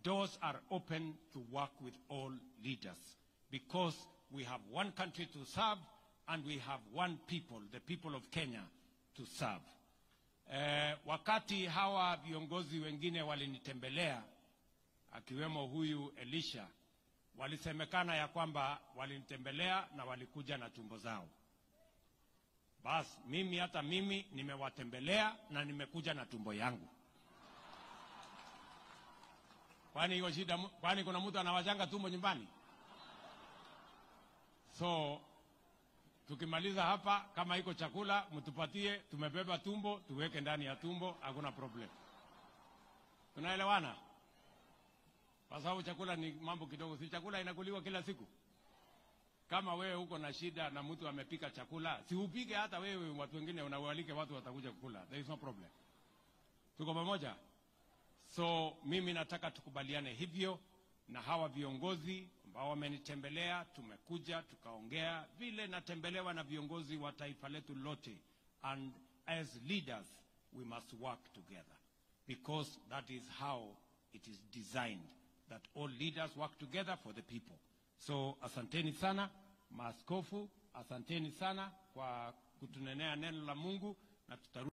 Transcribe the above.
doors are open to work with all leaders because we have one country to serve and we have one people, the people of Kenya, to serve. Eh, wakati hawa viongozi wengine walinitembelea akiwemo huyu Elisha, walisemekana ya kwamba walinitembelea na walikuja na tumbo zao. Bas, mimi hata mimi nimewatembelea na nimekuja na tumbo yangu. Kwani hiyo shida? mu- Kwani kuna mtu anawachanga tumbo nyumbani? So tukimaliza hapa, kama iko chakula mtupatie, tumebeba tumbo, tuweke ndani ya tumbo, hakuna problem. Tunaelewana? Kwa sababu chakula ni mambo kidogo, si chakula inakuliwa kila siku. Kama wewe uko na shida na mtu amepika chakula, si upike hata wewe, watu wengine unawalike, watu watakuja kukula. There is no problem. Tuko pamoja? So mimi nataka tukubaliane hivyo na hawa viongozi ambao wamenitembelea. Tumekuja tukaongea vile natembelewa na viongozi wa taifa letu lote, and as leaders we must work together because that is how it is designed that all leaders work together for the people. So asanteni sana maaskofu, asanteni sana kwa kutunenea neno la Mungu na tutarudi